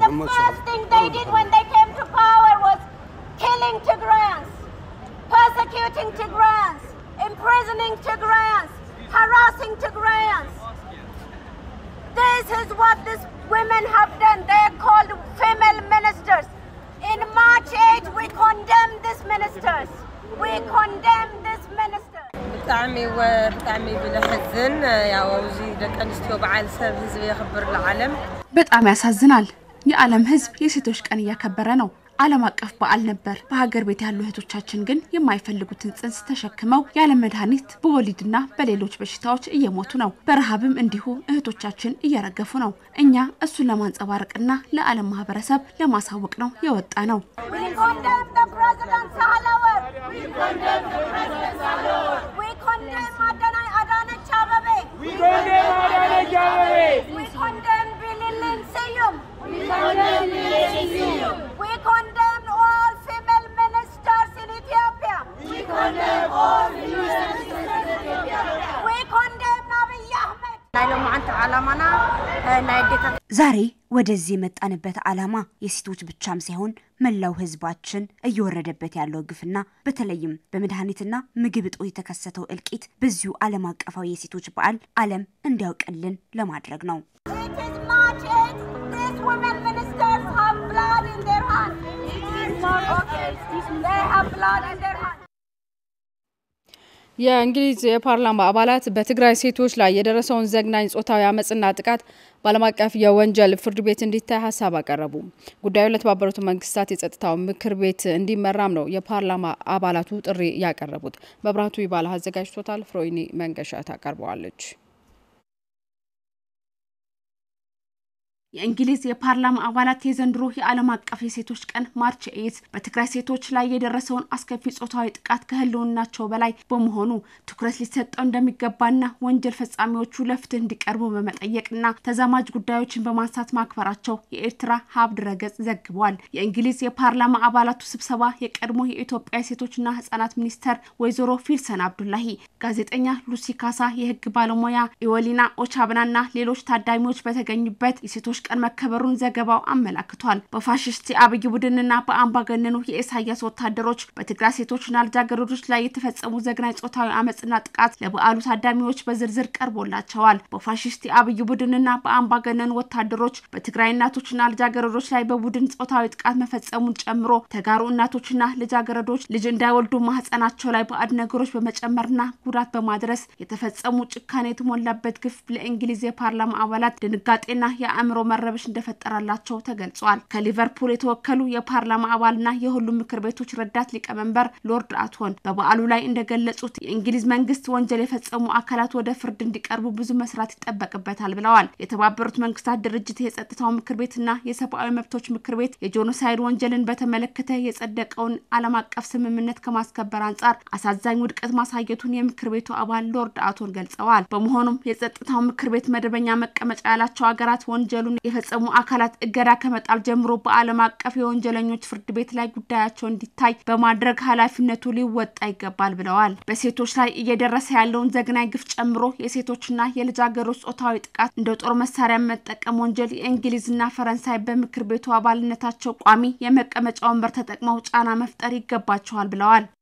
The first thing they did when they came to power was killing Tigrayans, persecuting Tigrayans, imprisoning Tigrayans, harassing Tigrayans. This is what these women have done. They are called female ministers. In March 8, we condemn these ministers. We condemn this minister. ብጣዕሚ ወ ብጣዕሚ ብለሕዝን ያው ኣብዚ ደቂ ኣንስትዮ በዓል ሰብ ህዝቢ የኽብር ዝዓለም በጣም ያሳዝናል። የዓለም ሕዝብ የሴቶች ቀን እያከበረ ነው። ዓለም አቀፍ በዓል ነበር። በሀገር ቤት ያሉ እህቶቻችን ግን የማይፈልጉትን ጽንስ ተሸክመው ያለ መድኃኒት በወሊድና በሌሎች በሽታዎች እየሞቱ ነው። በረሃብም እንዲሁ እህቶቻችን እየረገፉ ነው። እኛ እሱን ለማንጸባረቅና ለዓለም ማህበረሰብ ለማሳወቅ ነው የወጣ ነው። We condemn the President Sahlawer. We condemn the President Sahlawer. We condemn Adana Adanech Abebe. We condemn Adanech Abebe. We condemn Bililin Seyum. We condemn Bililin Seyum. We condemn all female ministers in Ethiopia. We condemn all female ministers in Ethiopia. We condemn Abiy Ahmed. ናይ ሎማዓንቲ ዓላማና ናይ ኣዴታት ዛሬ ወደዚህ የመጣንበት ዓላማ የሴቶች ብቻም ሳይሆን መላው ሕዝባችን እየወረደበት ያለው ግፍና በተለይም በመድኃኒትና ምግብ እጦት የተከሰተው እልቂት በዚሁ ዓለም አቀፋዊ የሴቶች በዓል ዓለም እንዲያውቅልን ለማድረግ ነው። It is March 8th. These women ministers have blood in their hands. It is March okay. They have blood in their hands. የእንግሊዝ የፓርላማ አባላት በትግራይ ሴቶች ላይ የደረሰውን ዘግናኝ ጾታዊ አመፅና ጥቃት በዓለም አቀፍ የወንጀል ፍርድ ቤት እንዲታይ ሀሳብ አቀረቡ። ጉዳዩ ለተባበሩት መንግስታት የጸጥታው ምክር ቤት እንዲመራም ነው የፓርላማ አባላቱ ጥሪ ያቀረቡት። መብራቱ ይባላ አዘጋጅቶታል። ፍሮይኒ መንገሻ ታቀርበዋለች። የእንግሊዝ የፓርላማ አባላት የዘንድሮ የዓለም አቀፍ የሴቶች ቀን ማርች ኤት በትግራይ ሴቶች ላይ የደረሰውን አስከፊ ጾታዊ ጥቃት ከህልውናቸው በላይ በመሆኑ ትኩረት ሊሰጠው እንደሚገባና ወንጀል ፈጻሚዎቹ ለፍትህ እንዲቀርቡ በመጠየቅና ተዛማጅ ጉዳዮችን በማንሳት ማክበራቸው የኤርትራ ሀብ ድረገጽ ዘግቧል። የእንግሊዝ የፓርላማ አባላቱ ስብሰባ የቀድሞ የኢትዮጵያ ሴቶችና ህጻናት ሚኒስተር ወይዘሮ ፊልሰን አብዱላሂ፣ ጋዜጠኛ ሉሲ ካሳ፣ የህግ ባለሙያ ኢወሊና ኦቻብናና ሌሎች ታዳሚዎች በተገኙበት የሴቶች ቀን መከበሩን ዘገባው አመላክቷል። በፋሽስት የአብይ ቡድንና በአምባገነኑ የኢሳያስ ወታደሮች በትግራይ ሴቶችና ልጃገረዶች ላይ የተፈጸሙ ዘግናኝ ጾታዊ አመፅና ጥቃት ለበዓሉ ታዳሚዎች በዝርዝር ቀርቦላቸዋል። በፋሽስት የአብይ ቡድንና በአምባገነኑ ወታደሮች በትግራይ እናቶችና ልጃገረዶች ላይ በቡድን ጾታዊ ጥቃት መፈጸሙን ጨምሮ ተጋሩ እናቶችና ልጃገረዶች ልጅ እንዳይወልዱ ማህፀናቸው ላይ ባዕድ ነገሮች በመጨመርና ጉዳት በማድረስ የተፈጸሙ ጭካኔ የተሞላበት ግፍ ለእንግሊዝ የፓርላማ አባላት ድንጋጤና የአእምሮ መረበሽ እንደፈጠራላቸው ተገልጿል። ከሊቨርፑል የተወከሉ የፓርላማ አባልና የሁሉም ምክር ቤቶች ረዳት ሊቀመንበር ሎርድ አትሆን በበዓሉ ላይ እንደገለጹት የእንግሊዝ መንግስት ወንጀል የፈጸሙ አካላት ወደ ፍርድ እንዲቀርቡ ብዙ መስራት ይጠበቅበታል ብለዋል። የተባበሩት መንግስታት ድርጅት የጸጥታው ምክር ቤትና የሰብአዊ መብቶች ምክር ቤት የጄኖሳይድ ወንጀልን በተመለከተ የጸደቀውን ዓለም አቀፍ ስምምነት ከማስከበር አንጻር አሳዛኝ ውድቀት ማሳየቱን የምክር ቤቱ አባል ሎርድ አቶን ገልጸዋል። በመሆኑም የጸጥታው ምክር ቤት መደበኛ መቀመጫ ያላቸው ሀገራት ወንጀሉን የፈጸሙ አካላት እገዳ ከመጣል ጀምሮ በዓለም አቀፍ የወንጀለኞች ፍርድ ቤት ላይ ጉዳያቸው እንዲታይ በማድረግ ኃላፊነቱ ሊወጣ ይገባል ብለዋል። በሴቶች ላይ እየደረሰ ያለውን ዘግናኝ ግፍ ጨምሮ የሴቶችና የልጃገረዶች ጾታዊ ጥቃት እንደ ጦር መሳሪያ መጠቀም ወንጀል የእንግሊዝና ፈረንሳይ በምክር ቤቱ አባልነታቸው ቋሚ የመቀመጫ ወንበር ተጠቅመው ጫና መፍጠር ይገባቸዋል ብለዋል።